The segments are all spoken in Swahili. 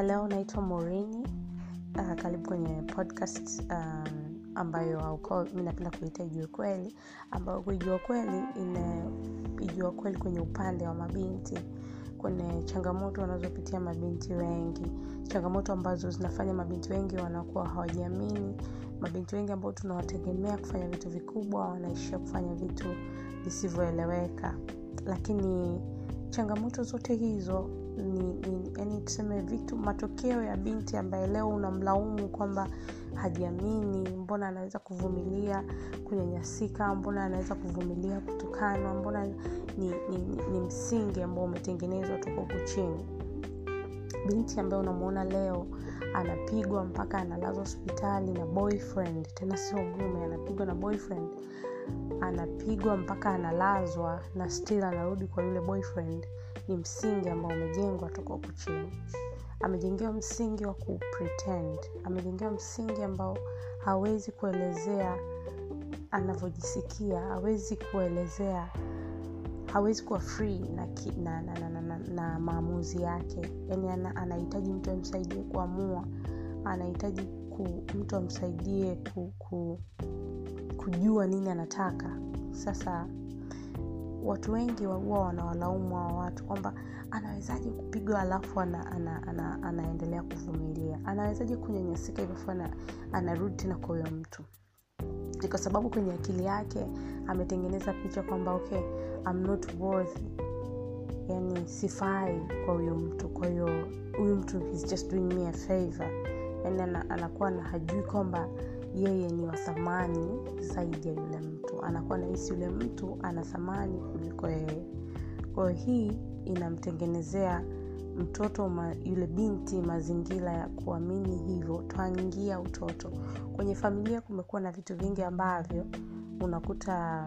halo naitwa morini uh, karibu kwenye podcast um, ambayo mi napenda kuita ijua kweli ambayo kuijua kweli ina ijua kweli kwenye upande wa mabinti kwenye changamoto wanazopitia mabinti wengi changamoto ambazo zinafanya mabinti wengi wanakuwa hawajiamini mabinti wengi ambao tunawategemea kufanya vitu vikubwa wanaishia kufanya vitu visivyoeleweka lakini changamoto zote hizo ni, ni yani tuseme vitu matokeo ya binti ambaye leo unamlaumu kwamba hajiamini mbona anaweza kuvumilia kunyanyasika mbona anaweza kuvumilia kutukanwa mbona ni, ni, ni, ni msingi ambao umetengenezwa toka huku chini binti ambaye unamuona leo anapigwa mpaka analazwa hospitali na boyfriend tena sio mume anapigwa na boyfriend anapigwa mpaka analazwa na still anarudi kwa yule boyfriend ni msingi ambao umejengwa toka huku chini amejengewa msingi wa kupretend amejengewa msingi ambao hawezi kuelezea anavyojisikia hawezi kuelezea hawezi kuwa free na, ki, na, na, na, na, na, na maamuzi yake yaani anahitaji ana mtu amsaidie kuamua anahitaji ku, mtu amsaidie ku, ku, kujua nini anataka sasa watu wengi huwa wanawalaumu hawa watu kwamba anawezaje kupigwa alafu ana, ana, ana, anaendelea kuvumilia anawezaje kunyanyasika hivyo ana, anarudi tena kwa huyo mtu ni kwa sababu kwenye akili yake ametengeneza picha kwamba okay I'm not worthy yani sifai kwa huyo mtu kwa hiyo huyu mtu he's just doing me a favor yani anakuwa na hajui kwamba yeye ni wa thamani zaidi ya yule mtu anakuwa nahisi yule mtu ana thamani kuliko yeye kwayo hii inamtengenezea mtoto ma, yule binti mazingira ya kuamini hivyo twangia utoto kwenye familia kumekuwa na vitu vingi ambavyo unakuta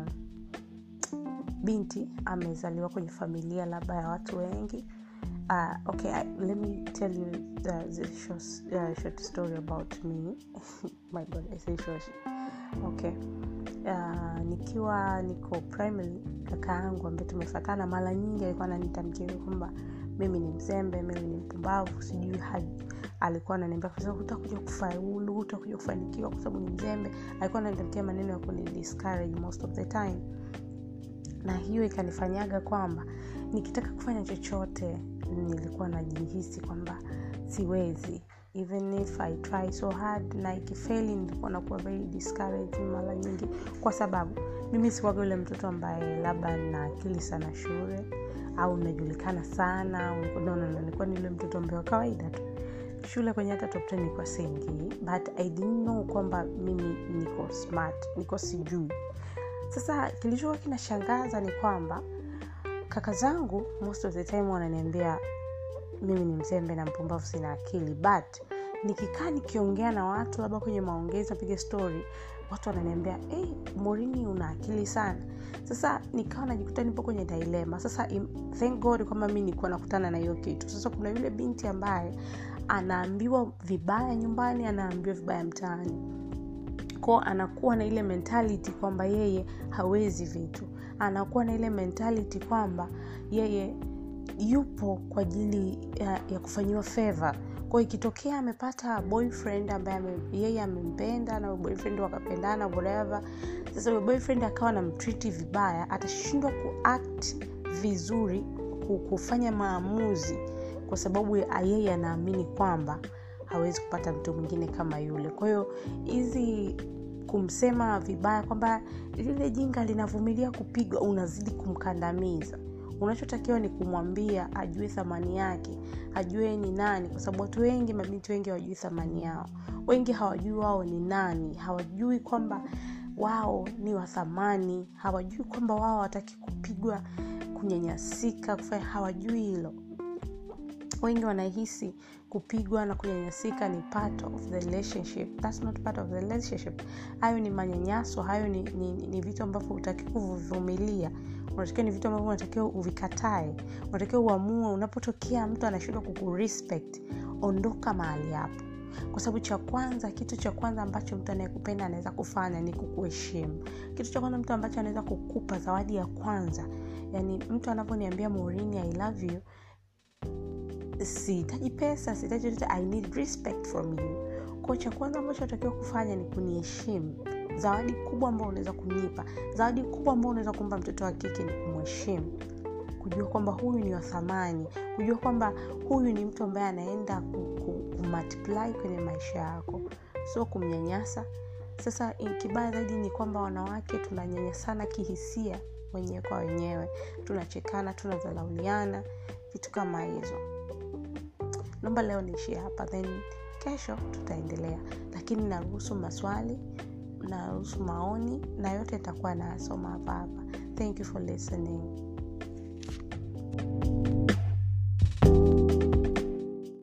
binti amezaliwa kwenye familia labda ya watu wengi uh, okay I, let me tell you uh, the short, uh, short story about me my god i say short okay uh, nikiwa niko primary kaka yangu ambaye tumefatana mara nyingi alikuwa ananitamkia kwamba mimi ni mzembe mimi ni mpumbavu sijui alikuwa ananiambia utakuja kufaulu utakuja kufanikiwa kwa sababu ni mzembe alikuwa ananitamkia maneno ya kunidiscourage most of the time na hiyo ikanifanyaga kwamba nikitaka kufanya chochote nilikuwa najihisi kwamba siwezi even if i try so hard na ikifeli nilikuwa nakuwa very discouraged mara nyingi kwa sababu mimi sikuwaga yule mtoto ambaye labda na akili sana shule au najulikana sana no, no, no, nilikuwa ni yule mtoto ambaye wa kawaida tu shule kwenye hata top 10 nilikuwa siingii but i didn't know kwamba mimi niko smart niko sijui sasa kilichokuwa kinashangaza ni kwamba kaka zangu most of the time wananiambia mimi ni mzembe na mpumbavu sina akili but nikikaa nikiongea na watu labda kwenye maongezi napiga story watu wananiambia hey, morini una akili sana sasa nikawa najikuta nipo kwenye dilema sasa im, thank god kwamba mi nikuwa nakutana na hiyo kitu sasa kuna yule binti ambaye anaambiwa vibaya nyumbani anaambiwa vibaya mtaani ko anakuwa na ile mentality kwamba yeye hawezi vitu anakuwa na ile mentality kwamba yeye yupo kwa ajili ya, ya kufanyiwa favor kwao ikitokea amepata boyfriend ambaye ame, yeye amempenda na boyfriend wakapendana whatever sasa huyo boyfriend akawa na mtriti vibaya atashindwa kuact vizuri kufanya maamuzi kwa sababu yeye anaamini kwamba hawezi kupata mtu mwingine kama yule kwa hiyo hizi kumsema vibaya kwamba lile jinga linavumilia kupigwa unazidi kumkandamiza unachotakiwa ni kumwambia ajue thamani yake ajue ni nani kwa sababu watu wengi mabinti wengi hawajui thamani yao wengi hawajui wao ni nani hawajui kwamba wao ni wa thamani hawajui kwamba wao hawataki kupigwa kunyanyasika kufanya hawajui hilo wengi wanahisi kupigwa na kunyanyasika ni part of the relationship That's not part of the relationship hayo ni manyanyaso hayo ni, ni, ni vitu ambavyo utaki kuvivumilia unatakiwa ni vitu ambavyo unatakiwa uvikatae unatakiwa uamue unapotokea mtu anashindwa kukurespect ondoka mahali hapo kwa sababu cha kwanza kitu cha kwanza ambacho mtu anayekupenda anaweza kufanya ni kukuheshimu kitu cha kwanza mtu ambacho anaweza kukupa zawadi ya kwanza yani mtu anaponiambia morini i love you sihitaji pesa sihitaji chochote i need respect from you ko cha kwanza ambacho natakiwa kufanya ni kuniheshimu zawadi kubwa ambao unaweza kunipa zawadi kubwa ambao unaweza kumpa mtoto wa kike ni kumheshimu kujua kwamba huyu ni wa thamani kujua kwamba huyu ni mtu ambaye anaenda kumultiply kwenye maisha yako sio kumnyanyasa sasa kibaya zaidi ni kwamba wanawake tunanyanyasana kihisia wenyewe kwa wenyewe tunachekana tunadharauliana vitu kama hizo naomba leo niishie hapa then kesho tutaendelea lakini naruhusu maswali naruhusu maoni na yote itakuwa nasoma hapa hapa thank you for listening